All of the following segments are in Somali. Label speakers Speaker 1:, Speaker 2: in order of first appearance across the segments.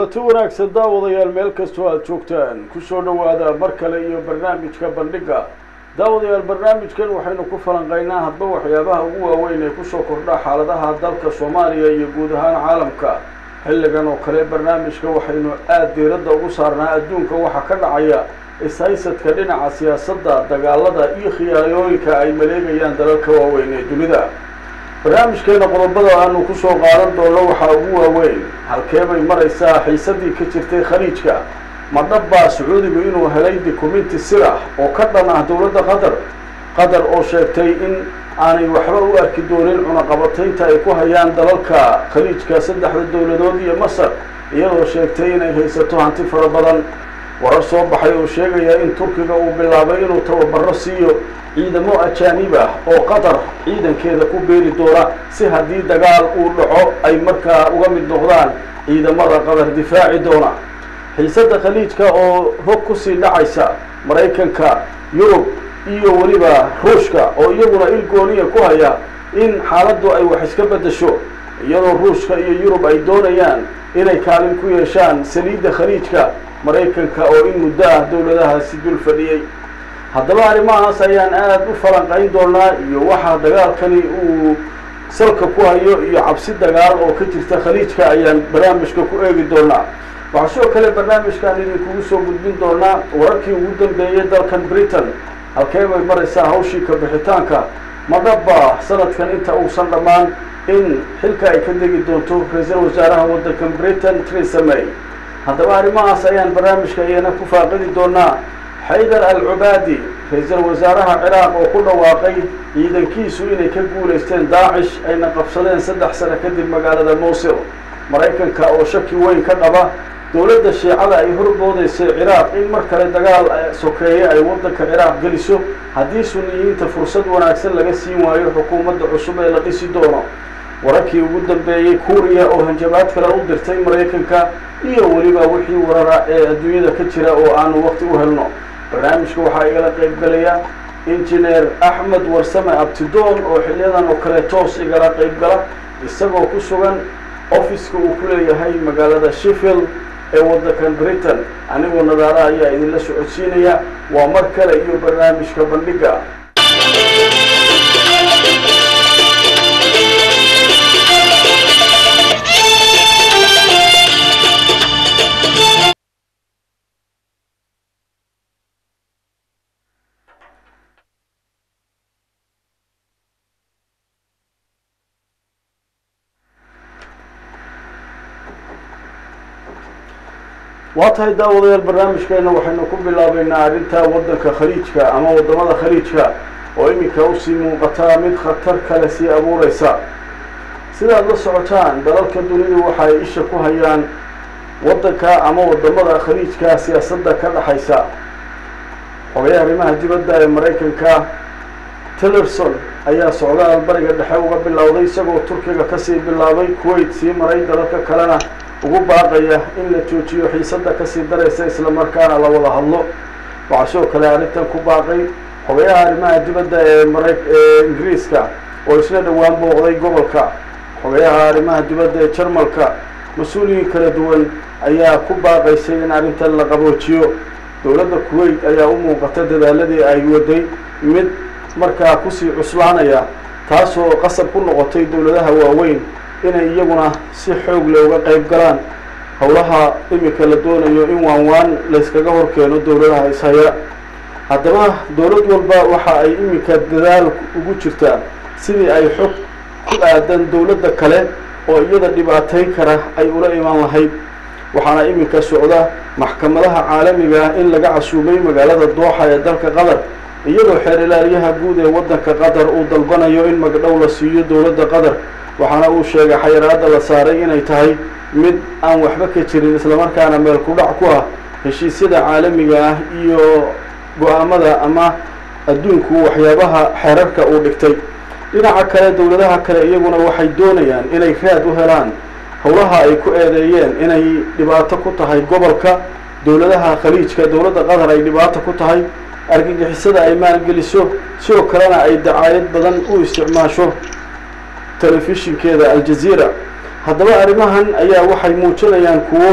Speaker 1: kulanti wanaagsan daawadayaal meel kastoo aada joogtaan kusoo dhowaada mar kale iyo barnaamijka bandhiga daawadayaal barnaamijkan waxaynu ku falanqaynaa hadba waxyaabaha ugu waaweyn ee kusoo kordha xaaladaha dalka soomaaliya iyo guud ahaan caalamka xilligan oo kale barnaamijka waxaynu aada diiradda ugu saarnaa adduunka waxaa ka dhacaya ishaysadka dhinaca siyaasadda dagaalada iyo khiyaarooyinka ay maleegayaan dalalka waaweyn ee dunida barnaamijkeena qodobada aanu kusoo qaadan doono waxaa ugu waaweyn halkee bay maraysaa xiisadii ka jirtay khaliijka ma dhabbaa sacuudigu inuu helay dukumenti sir ah oo ka dhan ah dowladda qatar qatar oo sheegtay in aanay waxba u arki doonin cunaqabataynta ay ku hayaan dalalka khaliijka saddexda dowladood iyo masar iyadoo sheegtay inay haysato hanti fara badan warar soo baxay oo sheegaya in turkiga uu bilaabay inuu tababaro siiyo ciidamo ajaanib ah oo qatar ciidankeeda ku beeri doona si haddii dagaal uu dhaco ay markaa uga mid noqdaan ciidamada qatar difaaci doona xiisadda khaliijka oo hog kusii dhacaysa maraykanka yurub iyo weliba ruushka oo iyaguna il gooniya ku haya in xaaladdu ay wax iska beddesho iyadoo ruushka iyo yurub ay doonayaan inay kaalin ku yeeshaan saliidda khaliijka maraykanka oo in muddo ah dowladahaasi dul fadhiyey haddaba arrimahaas ayaan aada u falanqayn doonaa iyo waxaa dagaalkani uu salka ku hayo iyo cabsi dagaal oo ka jirta khaliijka ayaan barnaamijka ku eegi doonaa waxaa sidoo kale barnaamijkan idinkugu soo gudbin doonaa wararkii ugu dambeeyey dalkan britain halkee bay maraysaa hawshii ka bixitaanka ma dhaba sanadkan inta uusan dhammaan in xilka ay ka degi doonto ra-iisul wasaaraha waddankan britain theresa may haddaba arrimahaas ayaan barnaamijka iyana ku faaqidi doonaa xaydar al cubaadi ra-iisul wasaaraha ciraaq oo ku dhawaaqay ciidankiisu inay ka guulaysteen daacish ayna qabsadeen saddex sano kadib magaalada mowsil maraykanka oo shaki weyn ka dhaba dowladda shiicada ay horboodaysay ciraaq in mar kale dagaal sokeeye ay waddanka ciraaq geliso haddii suniyiinta fursad wanaagsan laga siin waayo xukuumadda cusub ee la dhisi doono wararkii ugu dambeeyey kuuriya oo hanjabaad kale u dirtay maraykanka iyo weliba wixii warara ee adduunyada ka jira oo aanu waqti u helno barnaamijka waxaa igala qaybgalaya injineer axmed warsame abtidoon oo xiliyadan oo kale toos igala qaybgala isagoo ku sugan offiska uu ku leeyahay magaalada sheffield ee waddankan britain anigoo nadaara ayaa idinla socodsiinaya waa mar kale iyo barnaamijka bandhiga waa tahay daawadayaal barnaamijkeena waxaynu ku bilaabaynaa arrinta waddanka khaliijka ama waddamada khaliijka oo iminka usii muuqataa mid khatar kale sii abuureysa sidaad la socotaan dalalka dunidu waxa ay isha ku hayaan waddanka ama waddamada khaliijka siyaasadda ka dhexaysa xogayaha arrimaha dibadda ee maraykanka tillerson ayaa socdaal bariga dhexe uga bilowday isagoo turkiga kasii bilaabay kuwait sii maray dalalka kalena ugu baaqaya in la joojiyo xiisadda kasii daraysa islamarkaana la wada hadlo waxaa sidoo kale arrintan ku baaqay xogayaha arrimaha dibadda ee mara ee ingiriiska oo isla dhowaan booqday gobolka xogayaha arrimaha dibadda ee jarmalka mas-uuliyiin kala duwan ayaa ku baaqaysay in arrintan la qaboojiyo dowladda kuwait ayaa u muuqata dadaaladii ay waday mid markaa kusii cuslaanaya taasoo qasab ku noqotay dowladaha waaweyn inay iyaguna si xoog leh uga qayb galaan howlaha iminka la doonayo in waan waan layskaga hor keeno dowladaha ishaya haddaba dowlad walba waxa ay iminka dadaal ugu jirtaa sidii ay xog ku aadan dowladda kale oo iyada dhibaatayn kara ay ula imaan lahayd waxaana iminka socda maxkamadaha caalamiga ah in laga casuumay magaalada dooxa ee dalka qatar iyadoo xeer ilaaliyaha guud ee waddanka qatar uu dalbanayo in magdhow la siiyo dowladda qatar waxaana uu sheegay xayiraadda la saaray inay tahay mid aan waxba ka jirin islamarkaana meel ku dhac ku ah heshiisyada caalamiga ah iyo go-aamada ama adduunku waxyaabaha xeerarka uu dhigtay dhinaca kale dowladaha kale iyaguna waxay doonayaan inay raad u helaan howlaha ay ku eedeeyeen inay dhibaato ku tahay gobolka dowladaha khaliijka dowladda qatar ay dhibaato ku tahay argagixisada ay maalgeliso sidoo kalena ay dacaayad badan u isticmaasho telefishinkeeda aljaziira haddaba arrimahan ayaa waxay muujinayaan kuwo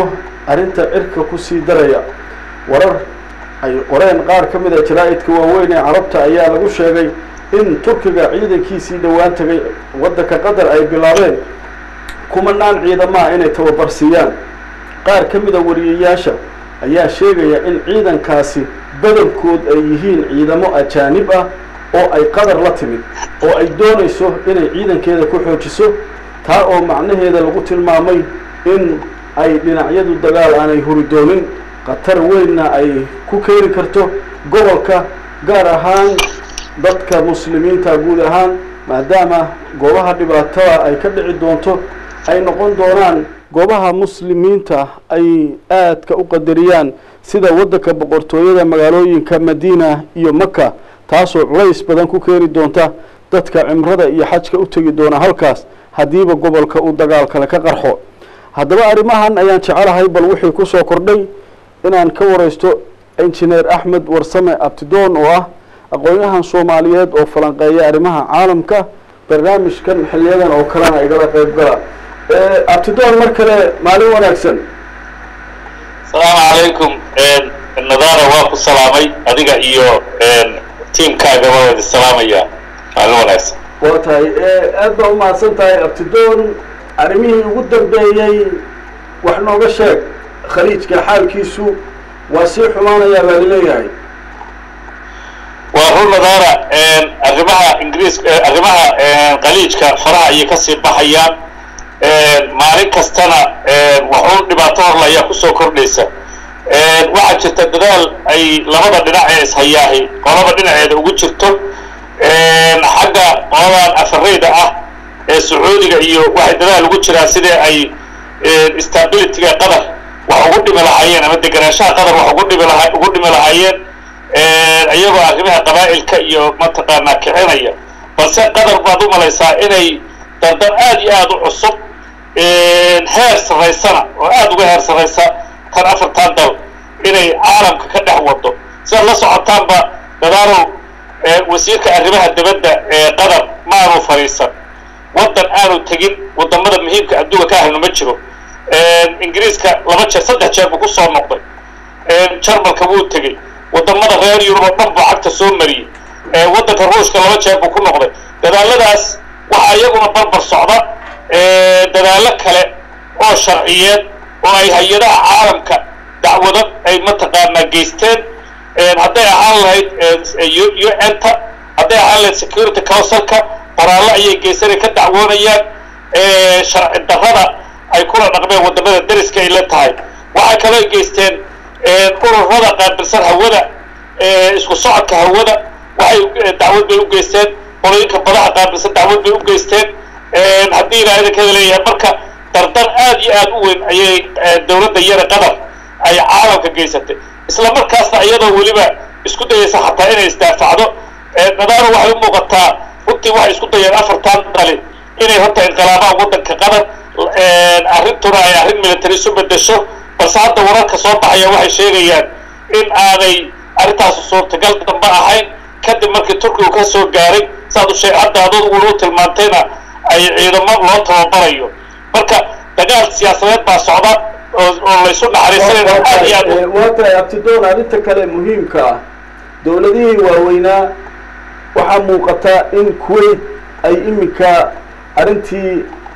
Speaker 1: arrinta cirka kusii daraya warar ay qoreen qaar ka mid a jaraa-idka waaweyn ee carabta ayaa lagu sheegay in turkiga ciidankiisii dhowaan tagay waddanka qatar ay bilaabeen kumanaan ciidamaha inay tababar siiyaan qaar ka mid a wariyayaasha ayaa sheegaya in ciidankaasi badankood ay yihiin ciidamo ajaanib ah oo ay qatar la timid oo ay doonayso inay ciidankeeda ku xoojiso taa oo macnaheeda lagu tilmaamay in ay dhinacyadu dagaal aanay huri doonin khatar weynna ay ku keeni karto gobolka gaar ahaan dadka muslimiinta guud ahaan maadaama goobaha dhibaatada ay ka dhici doonto ay noqon doonaan goobaha muslimiinta ay aadka u qadariyaan sida waddanka boqortooyada magaalooyinka madiina iyo maka taasoo culays badan ku keeni doonta dadka cimrada iyo xajka u tegi doona halkaas haddiiba gobolka uu dagaal kale ka qarxo haddaba arrimahan ayaan jecelahay bal wixii kusoo kordhay inaan ka waraysto injineer axmed warsame abtidoon oo ah aqoon-yahan soomaaliyeed oo falanqeeya arrimaha caalamka barnaamijkan xiliyadan oo kalena igala qayb gala abtidoon mar kale maalin wanaagsan
Speaker 2: asalaamu calaykum nadaara waa ku salaamay adiga iyo tiimkaaga waa wada salaamaya maalin wanaagsan
Speaker 1: waa tahay aad baa umahadsan tahay abtidoon arrimihii ugu dambeeyey wax nooga sheeg khaliijka xaalkiisu waa sii xumaanayaa baa laleeyahay
Speaker 2: waa run nadaara arrimaha ingiriis arrimaha khaliijka faraha ayay kasii baxayaan maalin kastana waxuun dhibaato horla ayaa kusoo kordhaysa waxaa jirta dadaal ay labada dhinac ee ishayaahi qolaba dhinaceeda ugu jirto xagga qoladan afareyda ah ee sacuudiga iyo waxay dadaal ugu jiraan sidii ay stabilityga qatar wax ugu dhimi lahaayeen ama deganaanshaha qatar wax ugu dhimi laha ugu dhimi lahaayeen iyagoo arrimaha qabaa'ilka iyo mataqaanaa kicinaya balse qatar baad u malaysaa inay dandan aad iyo aada u cusub heer sarraysana oo aada uga heer sarraysa tan afartan dal inay caalamka ka dhex wado sidaad la socotaanba dadaalow wasiirka arrimaha dibadda ee qatar ma aanu fadhiisan waddan aanu tegin wadamada muhiimka adduunka ka ahayno ma jiro ingiriiska laba jeer saddex jeer buu kusoo noqday jarmalka wuu tegey wadamada reer yurub oo dhan buu cagta soo mariyey waddanka ruushka laba jeer buu ku noqday dadaaladaas waxaa iyaguna barbar socda dadaallo kale oo sharciyeed oo ay hay-adaha caalamka dacwado ay mataqaanaa geysteen hadday ahaan lahayd u n-ta hadday ahaan lahayd security councilka qoraallo ayay geysanay ka dacwoonayaan sharci darrada ay kula dhaqmeen wadamada dariska ay la tahay waxay kaloo geysteen ururada qaabilsan hawada isku socodka hawada waxay dacwad bay u geysteen qolooyinka badaha qaabilsan dacwad bay u geysteen haddii ilaa idankeeda leeyahay marka dardar aad iyo aad u weyn ayay dawladda yara qatar ay caalamka geysatay isla markaasna iyadoo weliba isku dayaysa xataa inay isdaafacdo nadaaro waxay u muuqataa runtii waxay isku dayeen afartan dali inay horta inqilaabaan waddanka qatar arrintuna ay arrin military isu bedesho balse hadda wararka soo baxaya waxay sheegayaan in aanay arrintaasu suurtagal damba ahayn kadib markii turkigu ka soo gaaray saad u sheeg hadda aduguna u tilmaantayna ay ciidamo loo tababarayo marka dagaal siyaasadeed baa socda oo oo laysu naxariisanayno aad iyo aad
Speaker 1: waa tahay abtidoon arrinta kale muhiimka ah dowladihii waaweynaa waxaa muuqata in kuwait ay iminka arrintii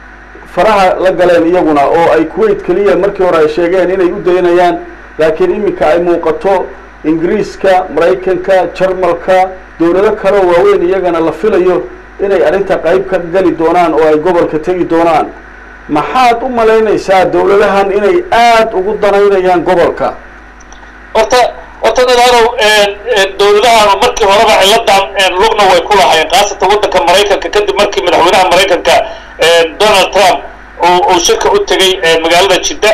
Speaker 1: faraha la galeen iyaguna oo ay kuwait keliya markii hore ay sheegeen inay u daynayaan laakiin iminka ay muuqato ingiriiska maraykanka jarmalka dowlado kaleo waaweyn iyagana la filayo inay arrinta qayb ka geli doonaan oo ay gobolka tegi doonaan maxaad u malaynaysaa dowladahan inay aada ugu danaynayaan gobolka
Speaker 2: horta horta nadaanow dowladahan markii horeba ciladan lugna way ku lahaayeen khaasatan waddanka maraykanka kadib markii madaxweynaha maraykanka donald trump uu shirka u tegay magaalada jidda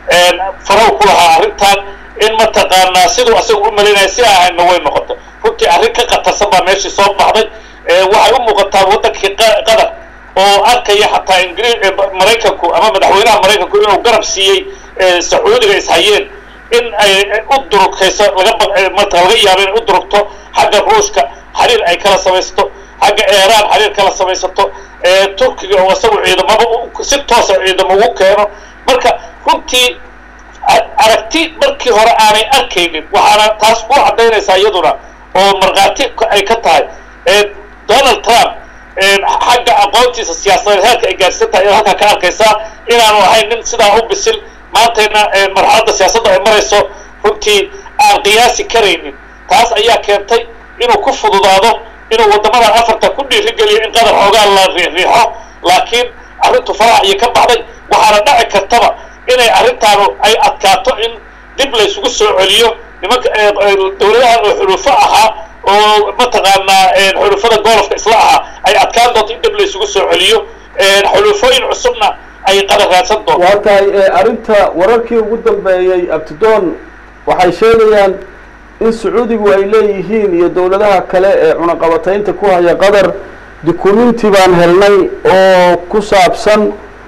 Speaker 2: faraw ku lahaa arrintan in mataqaanaa siduu asaga u malaynaya si ahayna way noqotay runtii arrin ka khatarsan baa meeshii soo baxday waxay u muuqataa waddankii qatar oo arkaya xataa ingri maraykanku ama madaxweynaha maraykanku inuu garab siiyey sacuudiga ishayeen in ay u durugtayso laga marka laga yaabo inay u durugto xagga ruushka xiriir ay kala samaysato xagga eeraan xiriir kala samaysato turkiga oo isagu ciidamaba si toosa ciidamo ugu keeno marka runtii aragti markii hore aanay arkaynin waxaana taas ku caddaynaysaa iyaduna oo markhaati ay ka tahay donald trump xagga aqoontiisa siyaasadeed heerka ay gaarsan tahay ayaad halkaa ka arkaysaa inaanu ahayn nin sidaa u bisil maantayna marxaladda siyaasadda ay marayso runtii aan qiyaasi karaynin taas ayaa keentay inuu ku fududaado inuu waddamadan afarta ku dhiirigeliyo in qadar xoogaa la riixriixo laakiin arrintu farax iyo ka baxday waxaana dhaci kartaba inay arrintaanu ay adkaato in dib laysugu soo celiyo nimanka dawladahan oo xulufo ahaa oo mataqaanaa xulufada golofka isla ahaa ay adkaan doonto in dib laysugu soo celiyo xulufooyin cusubna ay qadar raadsan doonto
Speaker 1: waa tahay arrinta wararkii ugu dambeeyey abtidoon waxay sheegayaan in sacuudigu ay leeyihiin iyo dowladaha kale ee cunaqabataynta ku haya qatar dukumenti baan helnay oo ku saabsan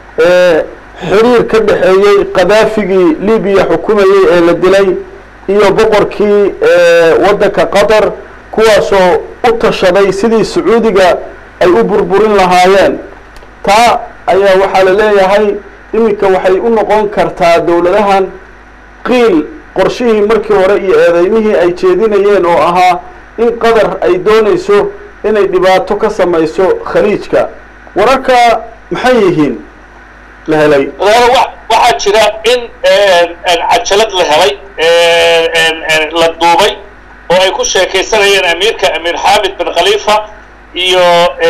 Speaker 1: xiriir ka dhexeeyey qadaafigii libiya xukumayey ee la dilay iyo boqorkii waddanka qatar kuwaasoo u tashaday sidii sacuudiga ay u burburin lahaayeen taa ayaa waxaa la leeyahay iminka waxay u noqon kartaa dowladahan qiil qorshihii markii hore iyo eedeymihii ay jeedinayeen oo ahaa in qatar ay doonayso inay dhibaato ka samayso khaliijka wararka maxay yihiin la helay
Speaker 2: waxaa jira in cajalad la helay la duubay oo ay ku sheekaysanayeen amiirka amiir xaamid bin khalifa iyo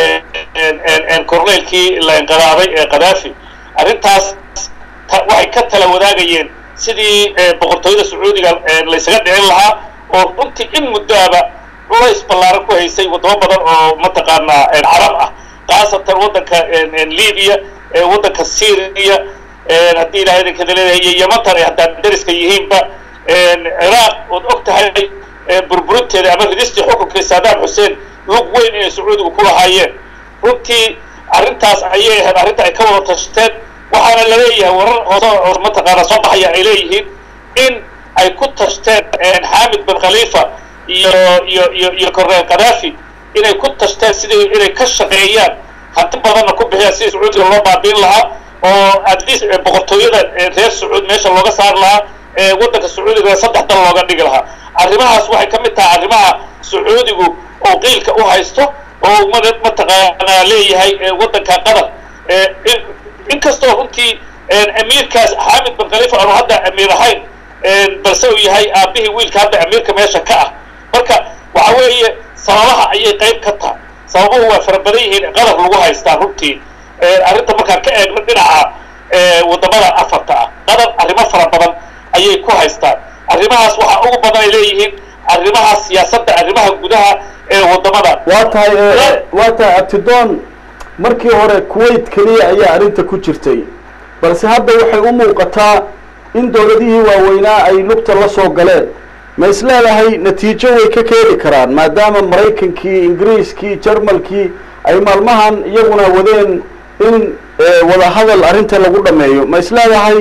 Speaker 2: corneylkii la inqiraabay ee kadaafi arrintaas waxay ka tala wadaagayeen sidii boqortooyada sacuudiga laysaga dhicin lahaa oo runtii in muddoaba culays ballaaran ku haysay waddamo badan oo mataqaanaa carab ah khaasatan waddanka libiya waddanka syria haddii ilahay idinkada leedahay iyo yemantan ay haddaan dariska yihiinba ciraaq ood og tahay burburinteeda ama ridistii xukunkii saddam xuseen lug weyn inay sacuudigu ku lahaayeen runtii arrintaas ayay ahayd arrinta ay ka wada tashteen waxaana laleeyahay warar hoose mataqaana soo baxaya ay leeyihiin in ay ku tashteen xaamid bin khalifa iyo iyo iyo iyo corneel kadaafi inay ku tashteen sidii inay ka shaqeeyaan hanti badanna ku bixiyaan sidii sacuudiga loo baabiin lahaa oo at least boqortooyada reer sacuud meesha looga saari lahaa waddanka sacuudiga saddex dal looga dhigi lahaa arrimahaas waxay ka mid tahay arrimaha sacuudigu oo qiilka u haysto oo mataqaanaa leeyahay waddanka qatar inkastoo runtii amiirkaas xaamid bin khalifa aanu hadda amiir ahayn balse uu yahay aabihii wiilka hadda amiirka meesha ka ah marka waxa weeye sababaha ayay qayb ka tahay sababuhu waa fara badan yihiin qatar lagu haystaa runtii arrinta markaan ka eegno dhinaca waddamada afarta ah qatar arrimo fara badan ayay ku haystaan arrimahaas waxaa ugu badan ay leeyihiin arrimaha siyaasadda arrimaha gudaha ee waddamada
Speaker 1: waa tahay waa tahay abtidoon markii hore kuwait keliya ayaa arrinta ku jirtay balse hadda waxay u muuqataa in dowladihii waaweynaa ay lugta la soo galeen ma is leedahay natiijo way ka keeni karaan maadaama maraykankii ingiriiskii jarmalkii ay maalmahan iyaguna wadeen in wadahadal arrinta lagu dhameeyo ma is leedahay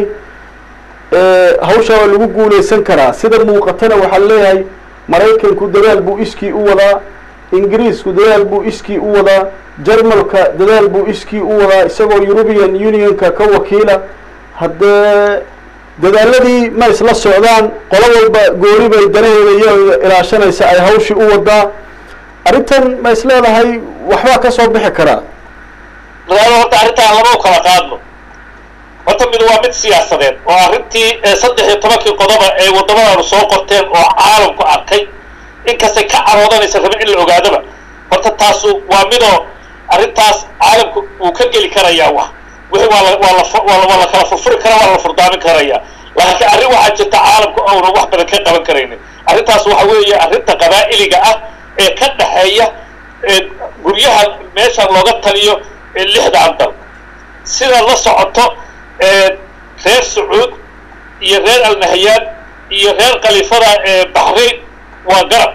Speaker 1: hawshaa waa lagu guulaysan karaa sida muuqatana waxaa leeyahay maraykanku dadaal buu iskii u wadaa ingiriisku dadaal buu iskii u wadaa jarmalka dadaal buu iskii u wadaa isagoo european unionka ka wakiila haddee dadaaladii ma isla socdaan qolo walba goori bay danaheeda iyadoo ilaashanaysa ay hawshii u wadaa arrintan ma is leedahay waxbaa ka soo bixi karaa
Speaker 2: madaalo horta arrintaan lama u kala qaadno horta mid waa mid siyaasadeed oo arrintii saddex iyo tobankii qodoba ee waddamadaanu soo qorteen oo caalamku arkay inkastay ka caroodanaysa rabin in la ogaadaba horta taasu waa midoo arrintaas caalamku wuu ka geli karayaa wax wixii waa la waa la waa la kala furfuri karaa waa la furdaamin karayaa laakiin arrin waxaa jirta caalamku auna wax badan ka qaban karaynin arrintaas waxa weeye arrinta qabaa'iliga ah ee ka dhexeeya guryaha meeshan looga taliyo lixdan dal sida la socoto reer sacuud iyo reer alnahayaan iyo reer khaliifada baxrain waa garab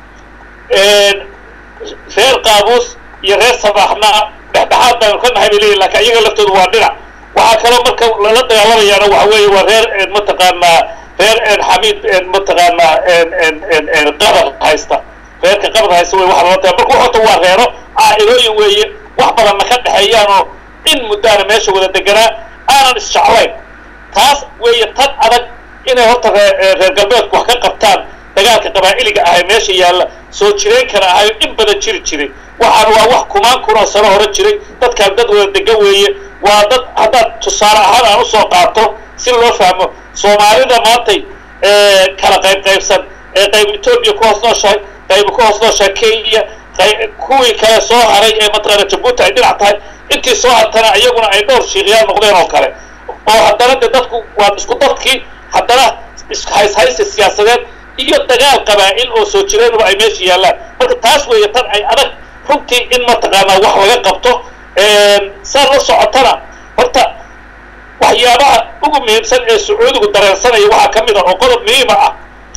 Speaker 2: reer qaabuus iyo reer sabaxna dhexdhexaad baynu ka nahay bay leeyihin lakin iyaga laftoodu waa dhinac waxaa kaloo marka lala dagaalamayaana waxa weeye waa reer mataqaanaa reer xamiid mataqaanaa qabar haysta reerka qabar haysta wey waxa lala taga marka horta waa reero caa'ilooyin weeye wax badanna ka dhexeeyaan oo in muddaana meesha wada deganaa aanan isjeclayn taas weeye tan adag inay horta reer reer galbeedku wax ka qabtaan dagaalka qabaa'iliga ahay meesha yaalla soo jireen kana ahayo in badan jiri jiray waxaan waa wax kumaan kunoo sano hore jiray dadkaan dad wada degan weeye waa dad haddaad tusaale ahaan aan usoo qaato si loo fahmo soomaalida maantay kala qayb qaybsan ee qayb etoobiya ku hoos nooshahay qayb ku hoos nooshahay kenya kuwii kale soo haray ee mataqaana jabuuti ay dhinac tahay intii soo hartana iyaguna ay dhowr shiiqyaal noqdeen oo kale oo haddana de dadku waa isku dadkii haddana ishayshaysi siyaasadeed iyo dagaal qabaa'il oo soo jireenuba ay meesha yaallaan marka taas weeye tan ay adag runtii in mataqaanaa wax laga qabto saa la socotana horta waxyaabaha ugu muhiimsan ee sacuudigu dareensanaya waxaa ka mid ah oo qodob muhiima ah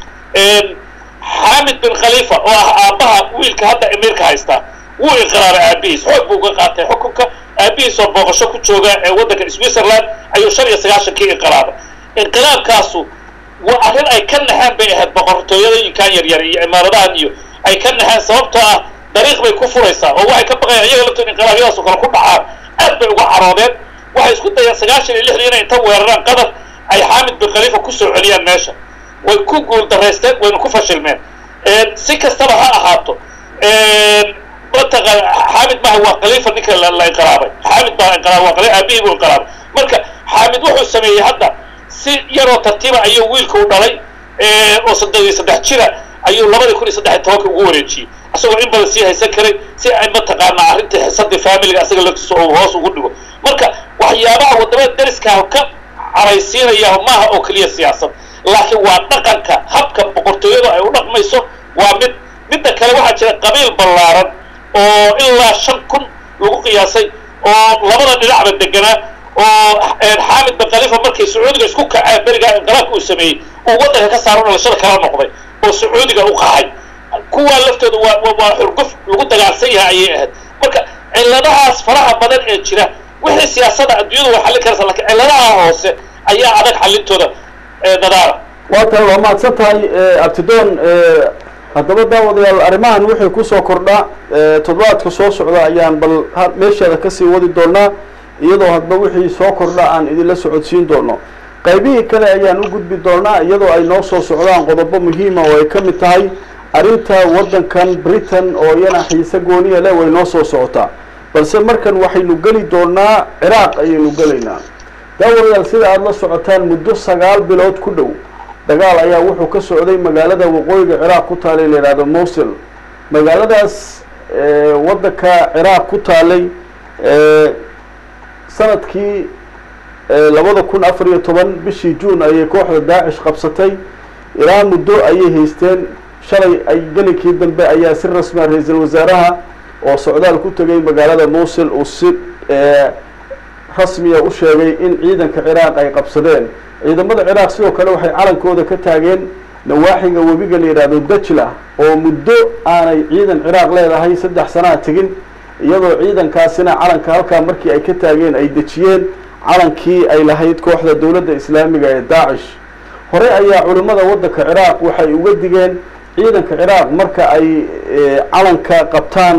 Speaker 2: xaamid bin khaliifa oo ah aabbaha wiilka hadda emiirka haysta wuu inqiraabay aabihiis xoog buu uga qaatay xukunka aabihiis oo booqasho ku jooga ee waddanka switzerland ayuu shan iyo sagaashankii inqiraabay inqilaabkaasu waa arrin ay ka naxeen bay ahayd boqortooyadooyinkan yaryar iyo imaaradahan iyo ay ka naxeen sababtoo ah dariiq bay ku furaysaa oo waxay ka baqayaan iyaga laftood inqilaabyadaas oo kale ku dhacaan aad bay uga caroodeen waxay isku dayeen sagaashan iyo lixdii inay inta weeraraan qatar ay xaamid bin khaliifa kusoo celiyaan meesha way ku guul daraysteen wayna ku fashilmeen si kastaba ha ahaato mataqaan xaamid maaha waa khaliifa ninka la inqiraabay xaamid baa inqiraabay waa khaliif aabihii buu inqiraabay marka xaamid wuxuu sameeyey hadda si yaroo tartiiba ayuu wiilka u dhalay oo saddex iyo saddex jira ayuu labadii kun iyo saddex iyo tobanka ugu wareejiyey isagoo in badan sii haysan karay si ay mataqaanaa arrintii xisadii familiga asaga laftiisa oo hoos ugu dhigo marka waxyaabaha waddamada dariskaah ka caraysiinaya maaha oo keliya siyaasad laakiin waa dhaqanka habka boqortooyadu ay u dhaqmayso waa mid midda kale waxaa jira qabiil ballaaran oo ilaa shan kun lagu qiyaasay oo labada dhinacba deganaa oo xaamid bin khaliifa markay sacuudiga isku kaceen berigaa inqilaabka uu sameeyey uu waddanka ka saaro dhalashada kala noqday oo sacuudiga u qaxay kuwaa laftooda waa waa xurguf lagu dagaalsan yahay ayay ahayd marka cilladahaas faraha badan ee jira wixii siyaasada adduunyadu way xallin karaysa lakiin cilladaha hoose ayaa adag xallintooda dadaala
Speaker 1: waa tahay waa mahadsan tahay abtidoon haddaba daawadayaal arrimahan wixii kusoo kordha toddobaadka soo socda ayaan bal meesheeda kasii wadi doonaa iyadoo hadba wixii soo kordha aan idinla socodsiin doono qaybihii kale ayaan u gudbi doonaa iyadoo ay noo soo socdaan qodobo muhiima oo ay ka mid tahay arrinta waddankan britain oo iyana xiise gooniya leh way noo soo socotaa balse markan waxaynu geli doonaa ciraaq ayaynu gelaynaa daawadayaal sida aada la socotaan muddo sagaal bilood ku dhow dagaal ayaa wuxuu ka socday magaalada waqooyiga ciraaq ku taalay la yidhahdo mosul magaaladaas waddanka ciraaq ku taalay sanadkii labada kun afar iyo toban bishii juun ayay kooxda daacish qabsatay ilaa muddo ayay haysteen shalay ay gelinkii dambe ayaa si rasmia ra-iisul wasaaraha oo socdaal ku tegay magaalada mosul uu si rasmiya u sheegay in ciidanka ciraaq ay qabsadeen ciidamada ciraaq sidoo kale waxay calankooda ka taageen nawaaxiga webiga la yidhaahdo dajla oo muddo aanay ciidan ciraaq leedahay saddex sanaa tegin iyadoo ciidankaasina calanka halkaa markii ay ka taageen ay dejiyeen calankii ay lahayd kooxda dowladda islaamiga ee daacish hore ayaa culimmada waddanka ciraaq waxay uga digeen ciidanka ciraaq marka ay calanka qabtaan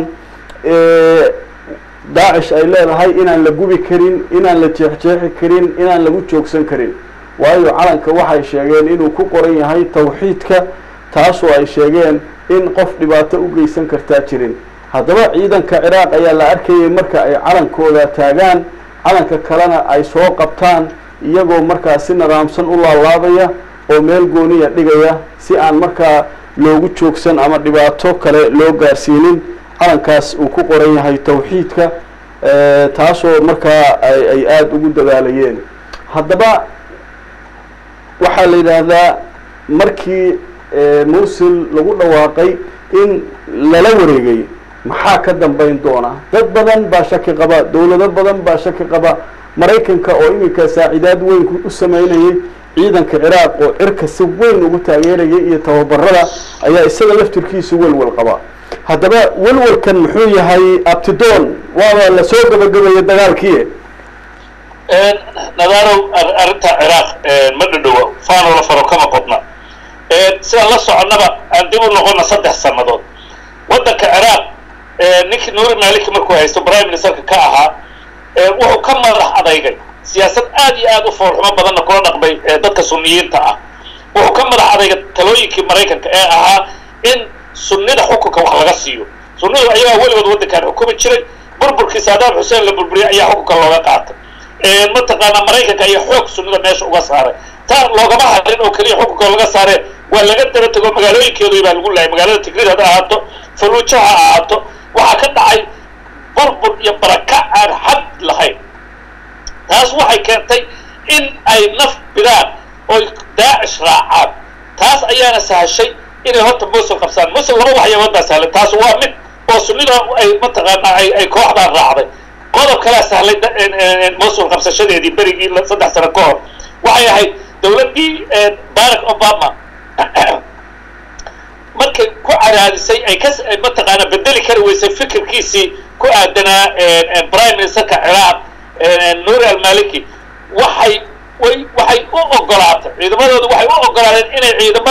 Speaker 1: daacish ay leedahay inaan la gubi karin inaan la jeexjeexi karin inaan lagu joogsan karin waayo calanka waxay sheegeen inuu ku qoran yahay tawxiidka taasoo ay sheegeen in qof dhibaato u geysan kartaa jirin haddaba ciidanka ciraaq ayaa la arkayay marka ay calankooda taagaan calanka kalena ay soo qabtaan iyagoo markaa si nidaamsan u laalaabaya oo meel gooniya dhigaya si aan markaa loogu joogsan ama dhibaato kale loo gaarsiinin calankaas uu ku qoran yahay tawxiidka taasoo markaa ay aada ugu dadaalayeen haddaba waxaa la yidhaahdaa markii musil lagu dhawaaqay in lala wareegay maxaa ka dambayn doona dad badan baa shaki qaba dowlado badan baa shaki qaba maraykanka oo iminka saacidaad weyn u sameynayay ciidanka ciraaq oo cirka si weyn ugu taageerayay iyo tababarada ayaa isaga laftirkiisa welwel qaba haddaba welwelkan muxuu yahay abtidoon waaba lasoo gabagabeeyey dagaalkii
Speaker 2: nadaalow arrinta ciraaq ma dhadhowa faanoo la faro kama qodna sidaan la soconnaba aan dib u noqonna saddex sannadood waddanka ciraaq ninkii nuuri maaliki markuu haysto prime ministerka ka ahaa wuxuu ka madax adeygay siyaasad aad iyo aad u foolxumo badanna kula dhaqmay dadka suniyiinta ah wuxuu ka madax adayga talooyinkii maraykanka ee ahaa in sunnida xukunka wax laga siiyo sunnidu ayagaa weligood waddankan xukumi jiray burburkii saadaam xuseen la burburiyay ayaa xukunka looga qaatay mataqaanaa maraykanka ayaa xoog sunnida meesha uga saaray taa loogama hadlin oo keliya xukunka laga saaree waa laga daba tego magaalooyinkeedu baa lagu laayay magaalada tigrid hada ahaato faluuja ha ahaato waxaa ka dhacay burbur iyo baraka aan xad lahayn taas waxay keentay in ay naf bidaan oy daacish raacaan taas ayaana sahashay inay horta mosul qabsaan mosul laba waxyabood baa sahlan taas waa mid oo sunnida ay mataqaanaa ay ay kooxdaan raacday qodob kalaa sahlay mosul qabsashadeedii berigii saddex sano ka hor waxay ahayd dawladdii barack obama markay ku cadaadisay ay ka mataqaana bedeli kari weysay fikirkiisii ku aadanaa prime ministerka ciraaq nuuri almaliki waxay way waxay u ogolaatay ciidamadooda waxay u ogolaadeen inay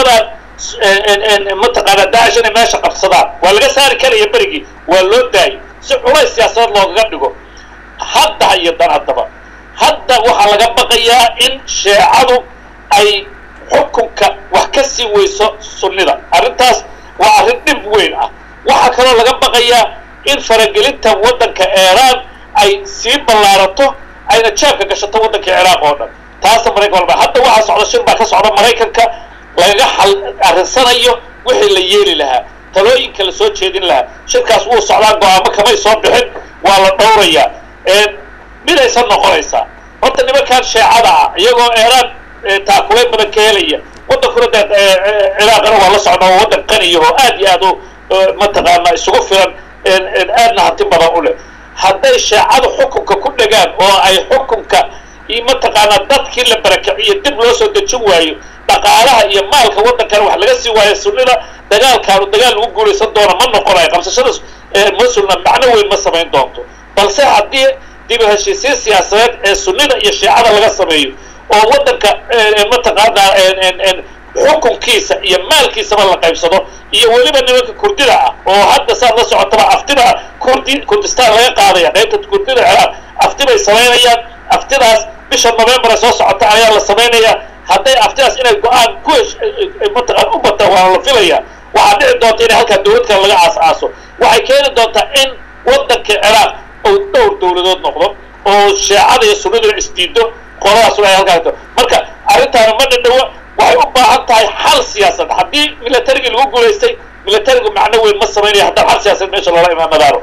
Speaker 2: ciidamadan mataqaana daacish inay meesha qabsadaan waa laga saari karaya berigii waa loo daayay si culays siyaasadeed loogaga dhigo hadda iyo dan haddaba hadda waxaa laga baqayaa in sheecadu ay xukunka wax ka sii weyso sunnida arrintaas waa arrin dhib weyn ah waxaa kaloo laga baqayaa in faragelinta waddanka iiraan ay sii ballaarato ayna jeebka gashato waddanka ciraaq oo dhan taasa maraykan walba hadda waxaa socda shir baa ka socda maraykanka lagaga xal arrinsanayo wixii la yeeli lahaa talooyinka la soo jeedin lahaa shirkaas wuu socdaa go-aamo kamay soo bixin waa la dhowrayaa midaysan noqonaysaa horta nimankan sheecada ah iyagoo eeraan taakulay badan ka helaya waddankuna dee ciraaqana waa la socdaa oo waddan qaniya oo aad iyo aad u mataqaana isugu filan aadna hanti badan u leh hadday sheecadu xukunka ku dhegaan oo ay xukunka iyo mataqaanaa dadkii la barakiciyo dib loo soo dejin waayo dhaqaalaha iyo maalka waddankana wax laga sii waayo sunnida dagaalkaanu dagaal lagu guulaysan doona ma noqonayo qabsashada mosulna macno weyn ma samayn doonto balse haddii dib u heshiisiin siyaasadeed ee sunnida iyo shiicada laga sameeyo oo waddanka mataqaanaa xukunkiisa iyo maalkiisaba la qaybsado iyo weliba nimanka kurdida ah oo hadda saad la socotaba aftiba kurdi kurdistaan laga qaadaya qaybta kurdida ciraaq afti bay samaynayaan aftidaas bisha november soo socota ayaa la samaynayaa hadday aftidaas inay go-aan ku mataqaan u bataan waa la filaya waxaa dhici doonta in halkaa dawlad kale laga aas-aaso waxay keeni doontaa in waddanka ciraaq uu dhowr dawladood noqdo oo sheecada iyo sunnaduna isdiido qoladaasuna ay halkaa marka arrintaana ma dhadhawo waxay u baahan tahay xal siyaasad haddii milatarigii lagu guulaystay milatarigu macno weyn ma samaynayo haddaan xal siyaasad meesha loola imaamadaaro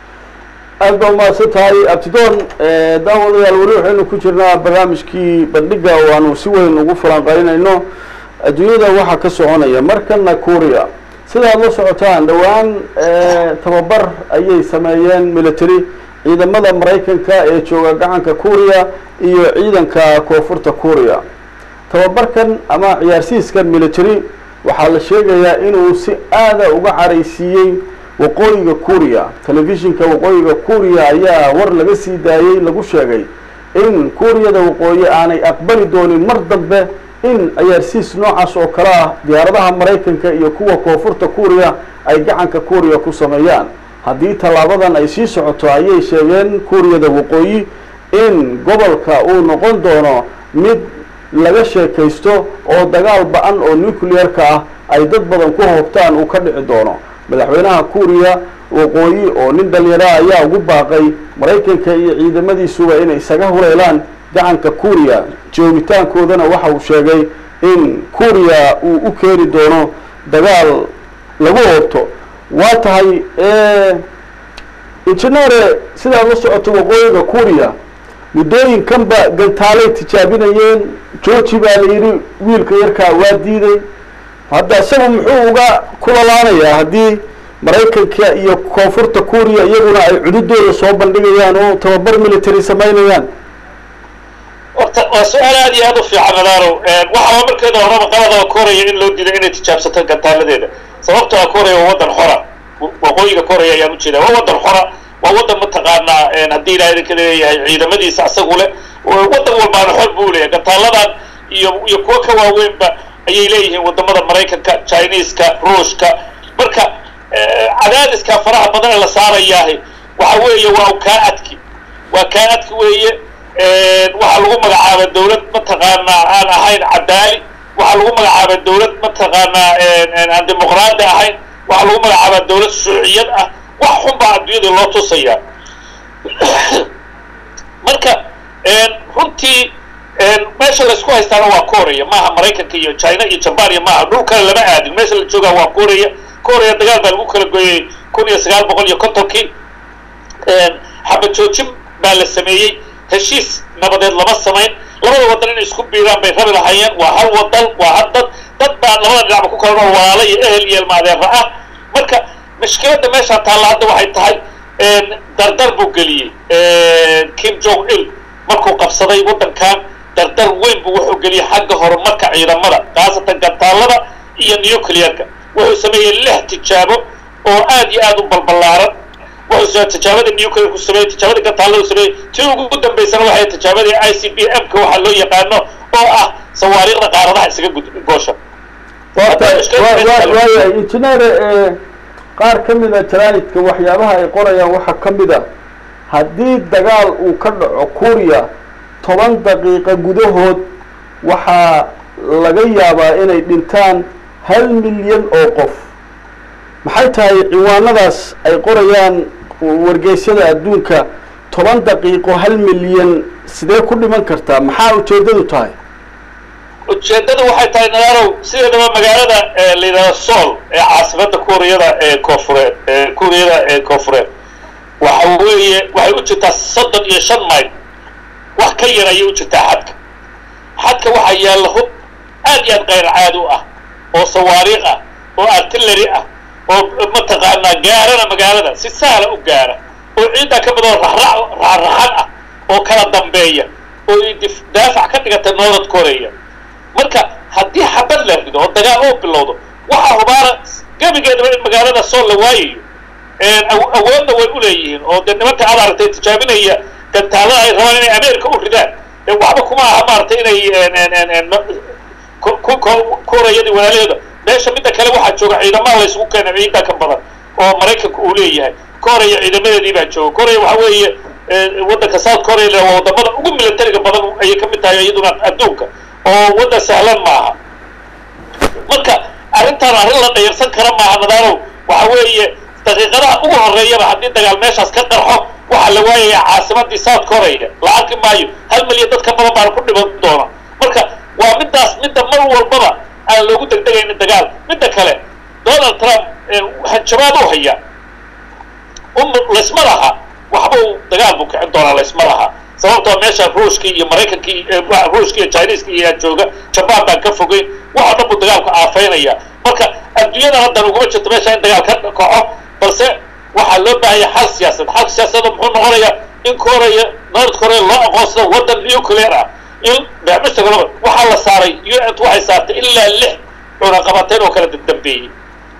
Speaker 1: aad baa umahadsan tahay abtidoon daawadayaal weli waxaynu ku jirnaa barnaamijkii bandhiga oo aanu si weyn ugu falanqaynayno adduunyada waxaa ka soconaya markana kuuriya sida aad la socotaan dhowaan tababar ayay sameeyeen military ciidamada maraykanka ee jooga gacanka kuuriya iyo ciidanka koonfurta kuuriya tababarkan ama ciyaarsiiskan military waxaa la sheegayaa inuu si aada uga caraysiiyey waqooyiga kuuriya telefishinka waqooyiga kuuriya ayaa war laga sii daayey lagu sheegay in kuuriyada waqooyi aanay aqbali doonin mar dambe in ciyaarsiis noocaas oo kale ah diyaaradaha maraykanka iyo kuwa koonfurta kuuriya ay gacanka kuuriya ku sameeyaan haddii tallaabadan ay sii socoto ayay sheegeen kuuriyada waqooyi in gobolka uu noqon doono mid laga sheekaysto oo dagaal ba-an oo nuclear-ka ah ay dad badan ku hoobtaan uu ka dhici doono madaxweynaha kuuriya waqooyi oo nin dhalinyara ayaa ugu baaqay maraykanka iyo ciidamadiisuba inay isaga huleelaan gacanka kuuriya joogitaankoodana waxa uu sheegay in kuuriya uu u keeni doono dagaal lagu hoobto waa tahay injineere sidaad la socoto waqooyiga kuuriya muddooyinkanba gantaalay tijaabinayeen georgi baa la yidhi wiilka yarkaa waa diiday hadda isagu muxuu uga kulalaanayaa haddii maraykanka iyo koonfurta kuuriya iyaguna ay cududooda soo bandhigayaan oo tababar military samaynayaan
Speaker 2: horta waa su-aal aad iyo aad u fiican nadaaro waxaa markeeda horaba qaladaba kooraya in loo diiday inay tijaabsato gantaaladeeda sababto a kooraya waa waddan xora waqooyiga kooraya ayaan ujeeda waa waddan xora waa waddan mataqaanaa haddii ilaha idinka leeyahay ciidamadiisa asagu leh waddan walbaana xor buu leeyahay gantaaladan iyo iyo kuwo ka waaweynba ayay leeyihiin wadamada maraykanka chineska ruushka marka cadaadiska faraha badan ee la saarayaahi waxa weeye waa kaa adki waa kaa adki weeye waxaa lagu magacaaba dawlad mataqaanaa aan ahayn cadaali waxaa lagu magacaabaa dawlad mataqaanaa aan dimuqraadi ahayn waxaa lagu magacaabaa dawlad shuuciyad ah wax xun baa adduunyada loo tusaya marka runtii meesha laysku haystaana waa korea maaha maraykanka iyo china iyo jaban iyo maaha dhul kale lama aadin meesha la joogaa waa korea korea dagaal baa lagu kala gooyey kun iyo sagaal boqol iyo kontonkii xabad joojin baa la sameeyey heshiis nabadeed lama samayn labada wadan inay isku biiraan bay rabi lahaayeen waa hal wadan waa hal dad dad baa labada dhinacba ku kala nool walaalo iyo ehel iyo ilmaadeera ah marka mashkiladda meeshaa taalla hadda waxay tahay dardar buu geliyey kim jong il markuu qabsaday waddankan dardar weyn buu wuxuu geliyey xagga horumarka ciidamada khaasatan gantaalada iyo nuclearka wuxuu sameeyey lix tijaabo oo aad iyo aad u balballaaran wuxuu tijaabada nuclear ku sameeyey tijaabada gantaalada sameeyey tii ugu dambaysana waxay tijaabadii i c b m ka waxaa loo yaqaano oo ah sawaariikhda qaaradaha isaga goosha
Speaker 1: waayahay injineer qaar ka mida jaraanidka waxyaabaha ay qorayaan waxaa ka mid a haddii dagaal uu ka dhaco kuuriya toban daqiiqa gudahood waxaa laga yaabaa inay dhintaan hal milyan oo qof maxay tahay ciwaanadaas ay qorayaan wargeysyada adduunka toban daqiiqo hal milyan sidee ku dhiman kartaa maxaa ujeeddadu tahay
Speaker 2: ujeeddada waxay tahay nadarow sideedaba magaalada la yidhahdo sool ee caasimada kuuriyada ee koofureed kuuriyada ee koofureed waxa weeye waxay u jirtaa soddon iyo shan mayl wax ka yar ayay u jirtaa xadka xadka waxaa yaalla hub aad iyo aad kayr caadi u ah oo sawaariikh ah oo artillery ah oo mataqaanaa gaarana magaalada si sahla u gaara oo ciiddaa ka midoo raxraxan ah oo kala dambeeya oo daafac ka dhigata north korea marka haddii xabad la rido oo dagaal oo bilowdo waxaa hubaana gebigeedaba in magaalada sool la waayayo awoodna way u leeyihiin oo dee nimanka aad aragtay tijaabinaya gantaalada ay rabaan inay america u ridaan waxba kuma aha maaragtay inay koorayadii walaalaheeda meesha midda kale waxaa jooga ciidamada laysugu keena ciida ka badan oo maraykanka uu leeyahay koreya ciidamadeedii baa jooga koreya waxa weeye waddanka south korea waa wadamada ugu militariga badan ayay ka mid tahay iyaduna adduunka oo waddan sahlan maaha marka arrintaan arrin la dhayarsan kara maaha nadaalow waxa weeye daqiiqadaha ugu horeeyaba haddii dagaal meeshaas ka qarxo waxaa la waayayaa caasimadii south korea la arki maayo hal milyan dadka badan baana ku dhiban doona marka waa middaas midda mar walbaba aan loogu degdegaynin dagaal midda kale donald trump hanjabaad u haya laysma laha waxba uu dagaal buu kicin doonaa laysma laha sababtoo meesha ruushkii iyo maraykankii ruushkii iyo chineeskii iyaa jooga jabaan baan ka fogeyn waxoo dhan buu dagaalku aafaynaya marka adduunyadan haddan uguma jirto meesha in dagaal ka kaco balse waxaa loo baahaya xal siyaasad xalka siyaasada muxuu noqonayaa in korea north korea loo aqoonsado waddan nuclear ah in beecmushtagalaba waxaa la saaray u n waxay saartay ilaa lix cunaqabateyn oo kala dambeeyey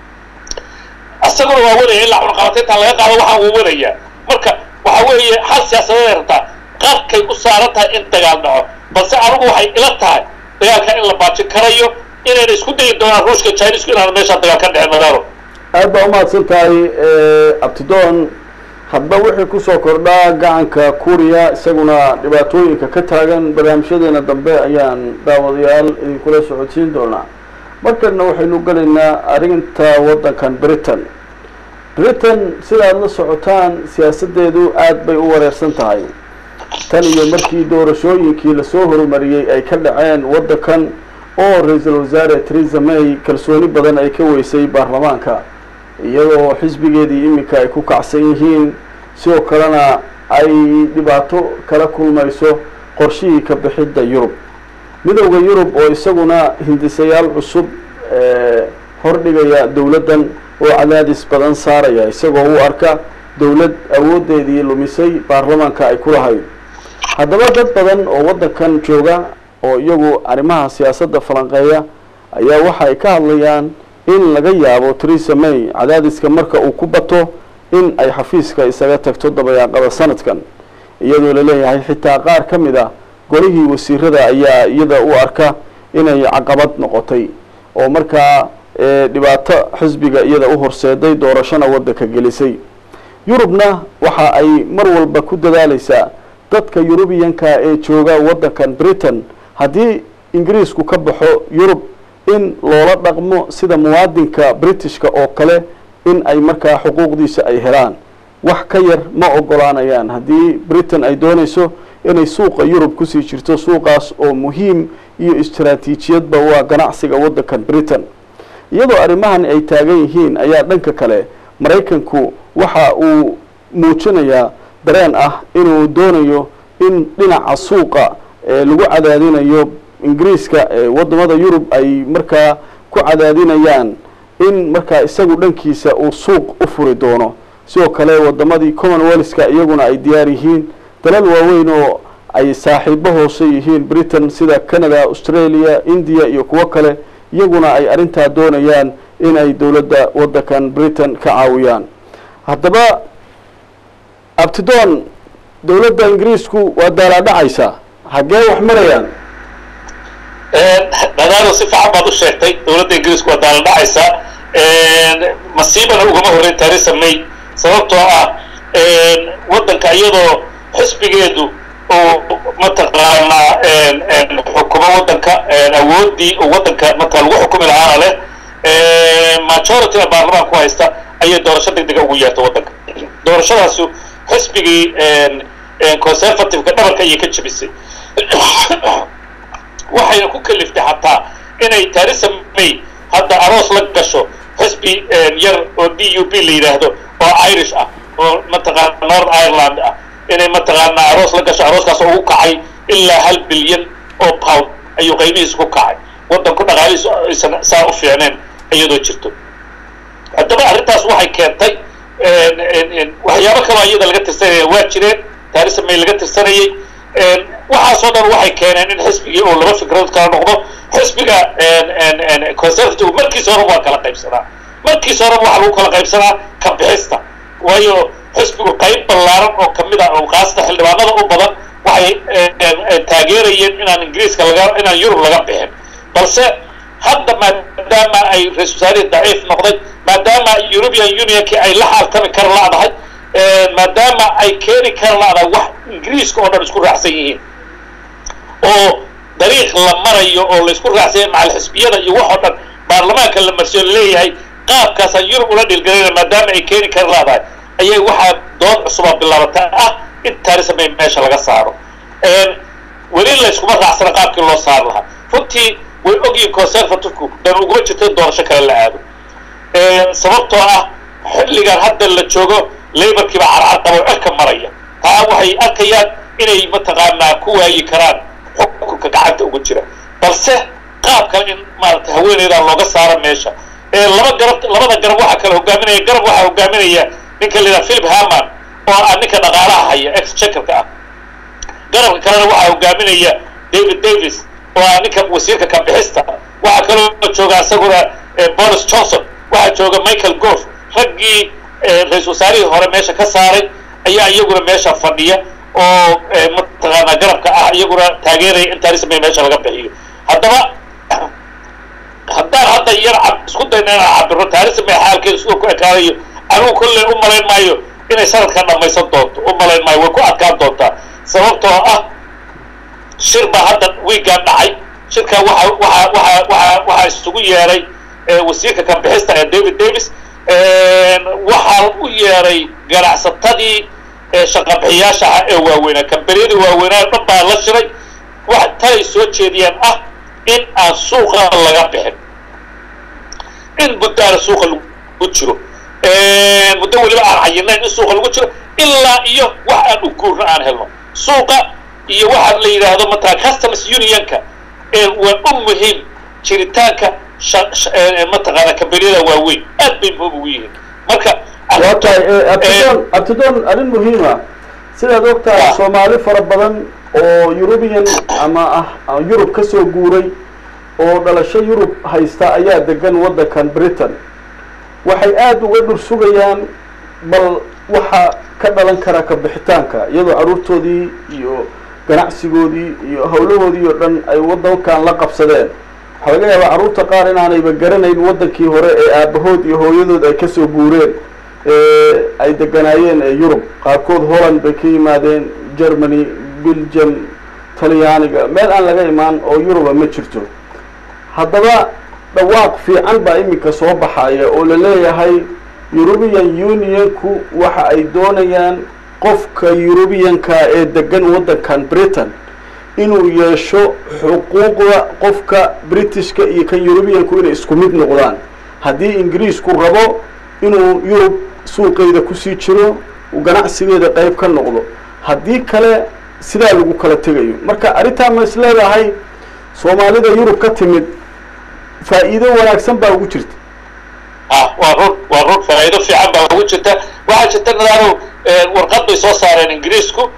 Speaker 2: isaguna waa wadaya ilaa cunaqabateyntaan laga qaado waxaa uu wadayaa marka waxa weeye xal siyaasadeed ay rabtaa qaadkay u saaran tahay in dagaal dhaco balse anigu waxay ila tahay dagaalka in la baajin karayo inayna isku dayi doonaan ruushka chinesku inaan meeshaa dagaal ka dhicin madaaro
Speaker 1: aad baa umahadsan tahay abtidoon hadba wixii kusoo kordhaa gacanka kuuriya isaguna dhibaatooyinka ka taagan barnaamijyadeena dambe ayaan daawadayaal idinkula socodsiin doonaa markana waxaynu gelaynaa arrinta waddankan britain britain sidaad la socotaan siyaasaddeedu aad bay u wareersan tahay tan iyo markii doorashooyinkii lasoo horumariyey ay ka dhaceen waddankan oo ra-iisul wasaare theresa may kalsooni badan ay ka weysay baarlamaanka iyadoo xisbigeedii iminka ay ku kacsan yihiin sidoo kalena ay dhibaato kala kulmayso qorshihii ka bixidda yurub midowda yurub oo isaguna hindisayaal cusub hordhigaya dowladdan oo cadaadis badan saaraya isagoo u arka dowlad awooddeedii lumisay baarlamaanka ay ku lahayd haddaba dad badan oo waddankan jooga oo iyagu arrimaha siyaasadda falanqeeya ayaa waxa ay ka hadlayaan in laga yaabo theresa may cadaadiska marka uu ku bato in ay xafiiska isaga tagto dabayaaqada sanadkan iyadoo laleeyahay xitaa qaar ka mid a golihii wasiirada ayaa iyada u arka inay caqabad noqotay oo markaa dhibaato xisbiga iyada u horseeday doorashona waddanka gelisay yurubna waxa ay mar walba ku dadaaleysaa dadka yurubiyanka ee jooga waddankan britain haddii ingiriisku ka baxo yurub in loola dhaqmo sida muwaadinka britishka oo kale in ay markaa xuquuqdiisa ay helaan wax ka yar ma ogolaanayaan haddii britain ay doonayso inay suuqa yurub kusii jirto suuqaas oo muhiim iyo istaraatiijiyadba waa ganacsiga waddankan britain iyadoo arrimahan ay taagan yihiin ayaa dhanka kale maraykanku waxa uu muujinayaa dareen ah inuu doonayo in dhinaca suuqa lagu cadaadinayo ingiriiska wadamada yurub ay markaa ku cadaadinayaan in markaa isagu dhankiisa uu suuq u furi doono sidoo kale wadamadii commonwealthka iyaguna ay diyaar yihiin dalal waaweyn oo ay saaxiibo hoose yihiin britain sida canada australia india iyo kuwo kale iyaguna ay arrintaa doonayaan in ay dowladda waddankan britain ka caawiyaan haddaba abtidoon dowladda ingiriisku waa daalaadhacaysaa haggee wax marayaan
Speaker 2: dadaalo si fiican baad u sheegtay dowladda ingiriisku waa daaladhacaysaa masiibana ugama horeyn theresa may sababtoo ah waddanka iyadoo xisbigeedu uu mataqaanaa xukumo waddanka awooddii uu waddanka marka lagu xukumi lahaana leh majorityna baarlamaanku haysta ayay doorasho deg dega ugu yeertay waddanka doorashadaasu xisbigii conservativeka dhabarka ayay ka jebisay waxayna ku kaliftay xataa inay theresa may hadda aroos la gasho xisbi yar oo d u b la yidhaahdo oo irish ah oo mataqaana north ireland ah inay mataqaana aroos la gasho arooskaas oo ugu kacay ilaa hal bilyan oo pound ayuu qaybihiisa ku kacay waddanku dhaqaalihiisu aysan saa u fiicneen iyadoo jirto haddaba arrintaas waxay keentay waxyaabo kaloo iyada laga tirsanaya waa jireen theresa may laga tirsanayay waxaasoo dhan waxay keeneen in xisbigii oo laba fikradood kala noqdo xisbiga conservative markiisa hore waa kala qaybsanaa markiisa hore waxaa lagu kala qaybsanaa ka bixista waayo xisbigu qayb ballaaran oo kamid ah oo kaasata xildhibaanada u badan waxay taageerayeen inaan ingiriiska laga inaan yurub laga bixin balse hadda maadaama ay ra-isul wasaarihii daciif noqday maadaama european unionkii ay la xaaltami kara la'dahay maadaama ay keeni kara la'dahay wax ingiriiska oo dhan isku raacsan yihiin oo dariiq la marayo oo la isku raacsan yahay macal xisbiyada iyo wax oo dhan baarlamaanka la marsiyo laleeyahay qaabkaasaan yurub ula dhilgalayna maadaama ay keeni kara la'dahay ayay waxaa dood cusuba bilaabata ah in theresa may meesha laga saaro weli layskuma raacsana qaabkii loo saar lahaa runtii way ogyihin conservativku dan uguma jirto in doorasho kale la aado sababtoo ah xilligan hadda la joogo laborkiiba carcar qabo cirka maraya taa waxay arkayaan inay mataqaanaa ku waayi karaan xukunka gacanta ugu jira balse qaab kale in maaragtay haweeneydan looga saaro meesha laba garab labada garab waxaa kale hogaaminaya garab waxaa hogaaminaya ninka la yidhaha philip haman oo ah ninka dhaqaalaha haya exchequerka ah garabka kalena waxaa hogaaminaya david davis oo ah ninka wasiirka kabixista waxaa kaloo jooga isaguna boris johnson waxaa jooga michael gove raggii ra-isul wasaarihii hore meesha ka saaray ayaa iyaguna meesha fadhiya oo mataqaanaa garabka ah iyaguna taageeraya in theresa may meesha laga bixiyo haddaba haddaan hadda yar isku dayna inaan cabiro theresa may xaalkeeda siduu ku ekaanayo anigu kolley u malayn maayo inay sanadkan dhamaysan doonto u malayn maayo way ku adkaan doontaa sababtoo ah shir baa hadda wiigaan dhacay shirkaa waxa waxa waxa waxa waxaa isugu yeeray wasiirka kabixista ee david davis waxaa u yeeray ganacsatadii shaqabixiyaasha ah ee waaweynaa kambaniyadii waaweynaa dhan baa la shiray wax talay soo jeediyaan ah in aan suuqa laga bixin in muddaana suuqa lagu jiro muddo weliba aan cayinayn in suuqa lagu jiro ilaa iyo wax aan u guurno aan helno suuqa iyo waxaa la yidhaahdo mataa customs unionka waa u muhiim jiritaanka mataqaana kambaniyada waaweyn aad bay muhiim ugu yihiin marka
Speaker 1: waa tahay abtidoon abtidoon arrin muhiima sidaad og tahay soomaali fara badan oo eurubian ama ah yurub ka soo guuray oo dhalasho yurub haysta ayaa degan waddankan britain waxay aada uga dhur sugayaan bal waxa ka dhalan kara ka bixitaanka iyadoo carruurtoodii iyo ganacsigoodii iyo howlahoodii oo dhan ay waddankan la qabsadeen waxaa laga yaabaa carruurta qaar inaanayba garanayn waddankii hore ee aabahood iyo hooyadood ay kasoo guureen ay deganaayeen ee yurub qaarkood holland bay ka yimaadeen germany belgium talyaaniga meel aan laga imaan oo yuruba ma jirto haddaba dhawaaq fiican baa iminka soo baxaya oo la leeyahay eurubian unionku waxa ay doonayaan qofka eurubianka ee degan waddankan britain inuu yeesho xuquuqda qofka britishka iyo kan eurubianku inay isku mid noqdaan haddii ingiriisku rabo inuu yurub suuqeyda kusii jiro uu ganacsigeeda qeyb ka noqdo haddii kale sidaa lagu kala tegayo marka arrintaa ma is leedahay soomaalida yurub ka timid faa'iido wanaagsan baa ugu jirta
Speaker 2: ah waa run waa run faa'iido fiican baa ugu jirta waxaa jirta nadaaro warqad bay soo saareen ingiriisku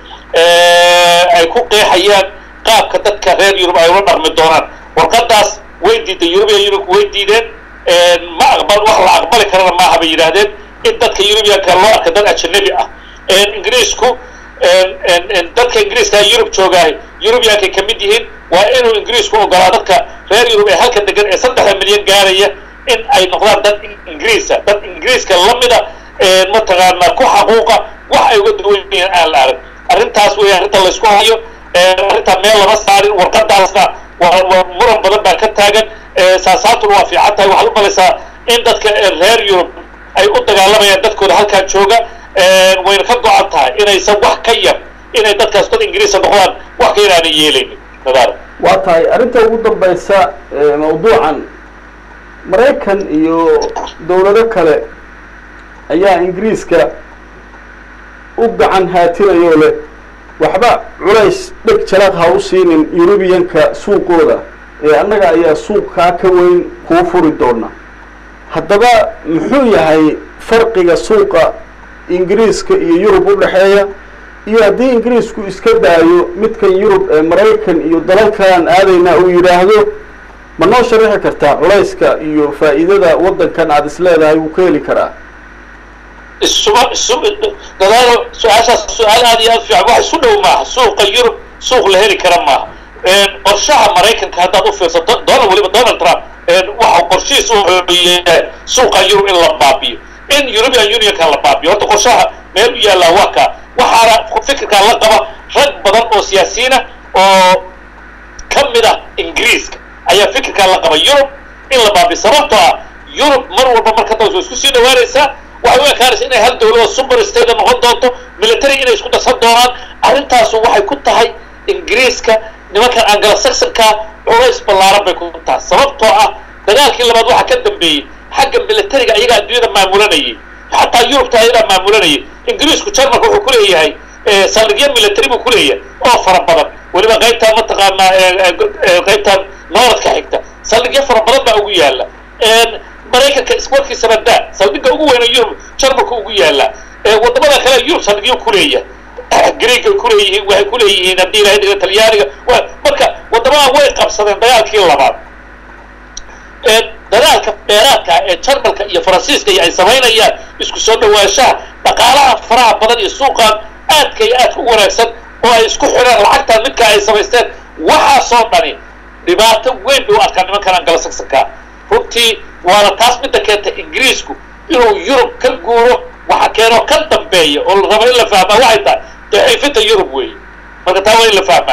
Speaker 2: ay ku qeexayaan qaabka dadka reer yurub ay ula dhaqmi doonaan warqadaas way diiday eurubian unionku way diideen ma aqbal wax la aqbali karana maaha bay yidhaahdeen in dadka eurubianka loo arka dad ajanabi ah ingiriisku dadka ingiriiska yurub joogaahay eurubiankay ka mid yihiin waa inuu ingiriisku ogolaa dadka reer yurub ee halka degan ee saddexda milyan gaaraya in ay noqdaan dad ingiriisa dad ingiriiska lamida mataqaanaa ku xaquuqa wax ay uga duwan yihiin aan la arag arrintaas wey arrinta laysku hayo arrintaa meel lama saarin warqadaasna waa waa muran badan baa ka taagan saasaantuna waa fiican tahay waxaad u malaysaa in dadka reer yurub ay u dagaalamayaan dadkooda halkaan jooga wayna ka go-an tahay inaysan wax ka yar inay dadkaas dad ingiriisa noqdaan wax ka yar aanay yeelaynin nadaar
Speaker 1: waa tahay arrinta ugu dambaysa mawduucan maraykan iyo dawlado kale ayaa ingiriiska u gacan haatinayoo leh waxba culays dheg jalaq ha u siinin eurubiyanka suuqooda ee annaga ayaa suuqkaa ka weyn kuu furi doona haddaba muxuu yahay farqiga suuqa ingiriiska iyo yurub u dhexeeya iyo haddii ingiriisku iska daayo midkan yurub ee maraykan iyo dalalkaan aadayna uu yidhaahdo ma noo sharaxi kartaa culayska iyo faa'iidada waddankan aada is leedahay wuu ka heli karaa
Speaker 2: isuma isu dadaalo su-aashaas su-aal aad iyo aad fiican wax isu dhow maaha suuqa yurub suuq la heli kara maaha qorshaha maraykanka haddaad u fiirsato donald weliba donald trump waxa qorshihiis wuxuu suuqa yurub in la baabiyo in european unionka la baabiyo horta qorshaha meel u yaallaa waa kaa waxaana fikirkaa la qaba rag badan oo siyaasiyiina oo ka mid ah ingiriiska ayaa fikirkaa la qaba yurub in la baabiyo sababtoo ah yurub mar walba marka daws way isku sii dhawaanaysaa waxay u ekaanaysa inay hal dawlado super state noqon doonto military inay isku darsan doonaan arrintaasu waxay ku tahay ingiriiska nimankan angala saxonka culays ballaaran bay ku tahay sababtoo ah dagaalkii labaad waxaa ka dambeeyey xagga militariga ayagaa adduunyada maamulanayay xataa yurubta ayagaa maamulanayay ingiriisku jarmalka wuxuu ku leeyahay saldhigyo military buu ku leeyahay oo fara badan weliba qaybtaan mataqaanaa qaybtaan nooradka xigta saldhigyo fara badan baa ugu yaala maraykanka iswarkiisa badaa saldhigga ugu weyna yurub jarmalka ugu yaala wadamada kale yurub saldhigyo kuleeyahay greega kuleeyihiin waxay kuleeyihiin haddii ilahay dhiga talyaaniga marka wadamada way qabsadeen dagaalkii labaad dagaalka dheeraadka ee jarmalka iyo faransiiska iyo ay samaynayaan isku soo dhawaanshaha dhaqaalaha faraha badan iyo suuqan aadka iyo aadka u wanaagsan oo ay isku xidhaan lacagtaan midkaa ay samaysteen waxaasoo dhani dhibaato weyn bay u arkaa nimankan angala saxonka runtii waana taas midda keenta ingiriisku inuu yurub ka guuro waxa keenoo ka dambeeya oo la rabo in la fahmaa waxay tahay daciifinta yurub weeye marka taa waa in la fahmaa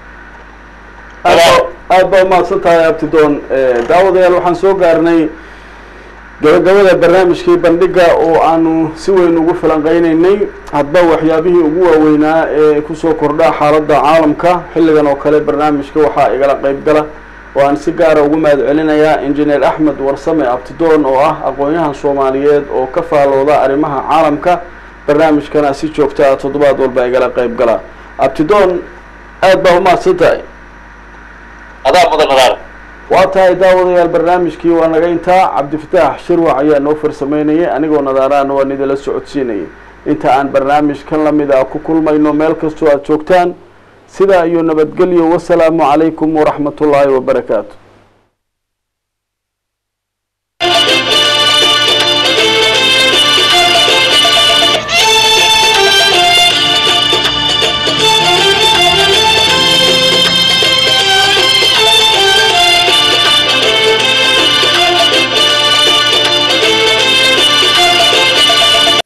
Speaker 1: aad baa umahadsan tahay abtidoon daawadayaal waxaan soo gaarnay gabagabada barnaamijkii bandhiga oo aanu si weyn ugu falanqeynaynay hadba waxyaabihii ugu waaweynaa ee kusoo kordhaa xaaladda caalamka xilligan oo kale barnaamijka waxaa igala qeyb gala oo aan si gaara ugu mahad celinayaa injineer axmed warsame abtidoon oo ah aqoon-yahan soomaaliyeed oo ka faalooda arrimaha caalamka barnaamijkana si joogta ah toddobaad walba igala qeyb gala abtidoon aad baa umahadsan tahay
Speaker 2: adaa mudan nadaar
Speaker 1: waa tahay daawadayaal barnaamijkii waa naga intaa cabdifataax shirwac ayaa noo farsameynayay anigoo nadaaraana waan idinla socodsiinayay inta aan barnaamijkan lamid a ku kulmayno meel kastoo aada joogtaan sidaa iyo nabadgelyo wasalaamu calaykum waraxmat ullaahi wabarakaatu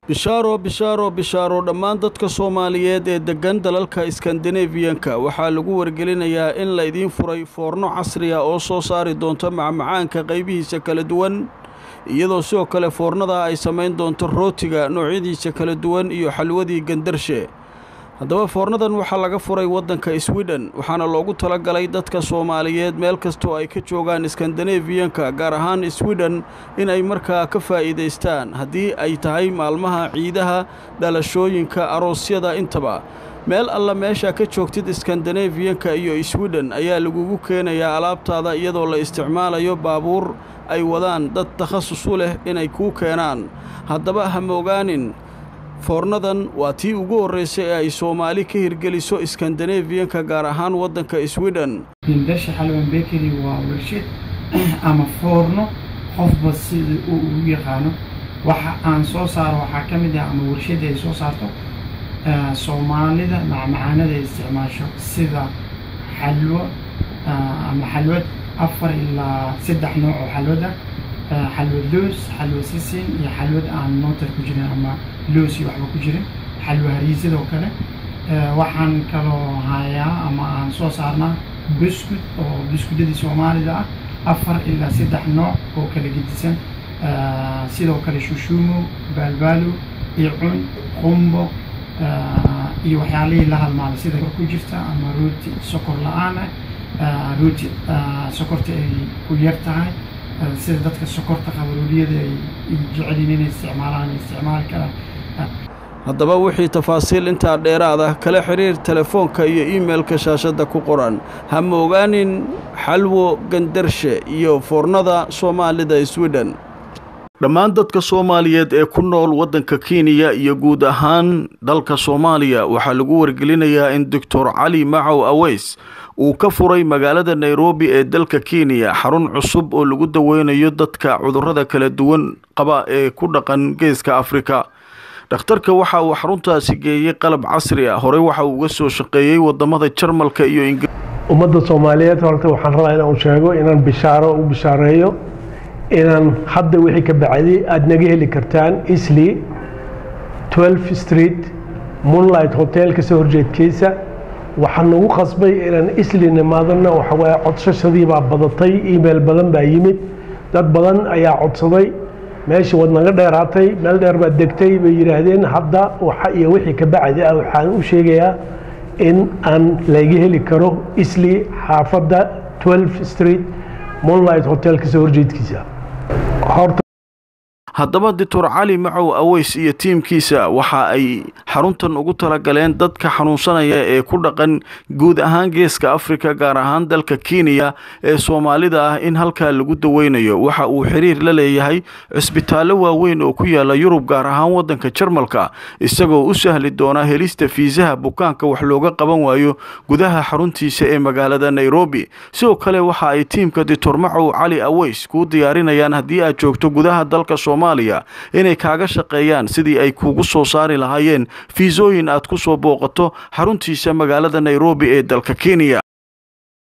Speaker 1: bishaaro bishaaro bishaaro dhammaan dadka soomaaliyeed ee deggan dalalka iskandinabiyanka waxaa lagu wargelinayaa in la idiin furay foorno casriya oo soo saari doonto macmacaanka qaybihiisa kala duwan iyadoo sidoo kale foornada ay samayn doonto rootiga noocyadiisa kala duwan iyo xalwadii gandarshe haddaba foornadan waxaa laga furay waddanka swidhen waxaana loogu talagalay dadka soomaaliyeed meel kastoo ay ka joogaan iskandinabiyanka gaar ahaan swidhen in ay markaa ka faa'iidaystaan haddii ay tahay maalmaha ciidaha dhalashooyinka aroosyada intaba meel alla meesha ka joogtid iskandinabiyanka iyo swidhen ayaa lagugu keenayaa alaabtaada iyadoo la isticmaalayo baabuur ay wadaan dad takhasus u leh inay kuu keenaan haddaba ha moogaanin foornadan waa tii ugu horraysay ee ay soomaali ka hirgeliso iskandinabiyanka gaar ahaan waddanka swidhen
Speaker 3: hindasha xalwan bekeri waa warshad ama foorno qofba sida uu ugu yaqaano waxa aan soo saaro waxaa ka mid ah ama warshadda ay soo saarto soomaalida macmacaanada ay isticmaasho sida xalwo ama xalwad afar ilaa saddex nooc oo xalwad ah xalwad loos xalwa sisin iyo xalwad aan nootar ku jirin ama loos iyo waxba ku jirin xalwa hariisadoo kale waxaan kaloo hayaa ama aan soo saarnaa buskud oo buskudadii soomaalida ah afar ilaa saddex nooc oo kala gedisan sidoo kale shushuumo baalbaalo icun qumbo iyo waxyaalihii la halmaada sida ku jirta ama rooti sokor la-aan ah rooti sokorta ay ku yar tahay sida dadka sokorta qabaruuliyada ay jecelyiin inay isticmaalaan ay isticmaali karaan
Speaker 1: haddaba wixii tafaasiil intaa dheeraada kala xidhiir telefoonka iyo iimeilka shaashadda ku qoran ha moogaanin xalwo gandarshe iyo foornada soomaalida swidhen dhammaan dadka soomaaliyeed ee ku nool waddanka kenya iyo guud ahaan dalka soomaaliya waxaa lagu wargelinayaa in doctor cali macow aweys uu ka furay magaalada nairobi ee dalka kenya xarun cusub oo lagu daweynayo dadka cudurrada kala duwan qaba ee ku dhaqan geeska afrika dhakhtarka waxa uu xaruntaasi geeyey qalab casri ah horey waxa uu uga soo shaqeeyey wadamada jarmalka iyo
Speaker 4: ummadda soomaaliyeed horta waxaan rabaa inaan sheego inaan bishaaro u bishaareeyo inaan hadda wixii ka bacday aada naga heli kartaan isli 12 street moonlight hotel kasoo horjeedkiisa waxaan nagu qasbay inaan isli nimaadana waxawaaye codsashadii baa badatay email badan baa yimid dad badan ayaa codsaday meeshii waad naga dheeraatay meel dheer baad degtay bay yidhaahdeen hadda waxa iyo wixii ka bacdi ah waxaan u sheegayaa in aan laga heli karo isli xaafadda 12 street moonlight hotel kasoo horjeedkiisa
Speaker 1: haddaba doctor cali macow aweys iyo tiimkiisa waxa ay xaruntan ugu talagaleen dadka xanuunsanaya ee ku dhaqan guud ahaan geeska afrika gaar ahaan dalka kenya ee soomaalida ah in halkaa lagu daweynayo waxa uu xiriir la leeyahay cisbitaallo waaweyn oo ku yaala yurub gaar ahaan waddanka jarmalka isagoo u sahli doona helista fiisaha bukaanka wax looga qaban waayo gudaha xaruntiisa ee magaalada nairobi sidoo kale waxa ay tiimka doctor macow cali aweys kuu diyaarinayaan haddii aad joogto gudaha dalka soomaaliya inay kaaga shaqeeyaan sidii ay kuugu soo saari lahaayeen fiisooyin aad ku soo booqato xaruntiisa magaalada nairobi ee dalka kenya